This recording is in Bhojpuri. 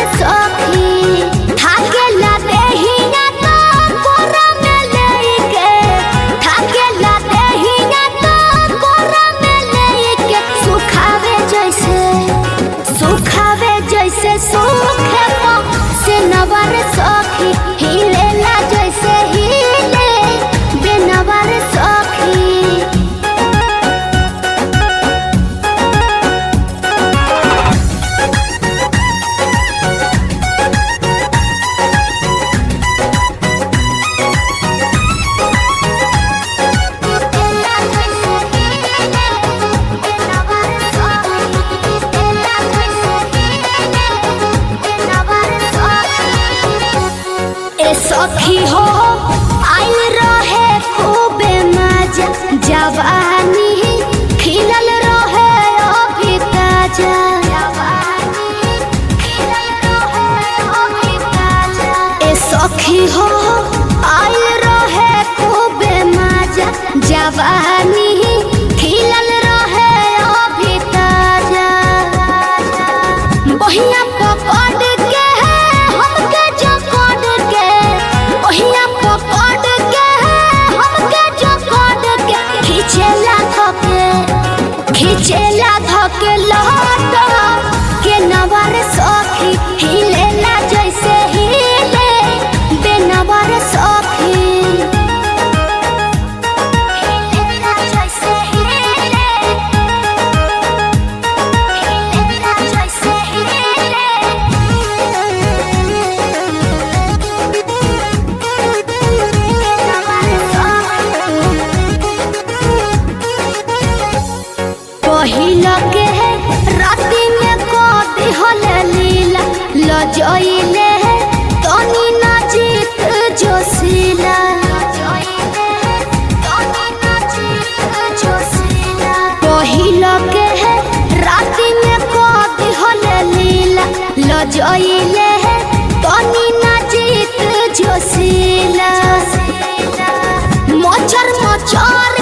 सखी थाकेला देहिया तो कोरा में लेके थाकेला देहिया तो कोरा में लेके सुखावे जैसे सुखावे जैसे सूखे से नवर सखी हिलेला जैसे हिले बेनवर सखी ए सखी हो आइल रहे खूबे मजा जवानी खिलल रहे अभी ताजा ए सखी हो आइल रहे खूबे मजा जवानी खिलल रहे अभी ताजा बहिया पकड़ के हमके जकड़ के बहिया पकड़ के हमके जकड़ के खींचेला धके खींचेला धके लहट के नवर सखी हिलेला जैसे हिले बेनवर सखी हिलेला जैसे हिले हिलेला जैसे पहिल के राति में कदी हल लीला लजइले तनी ना जीत जोशीला पहिल के राति में कदी हल लीला लजइले तनी ना जीत जोशीला मचर मचर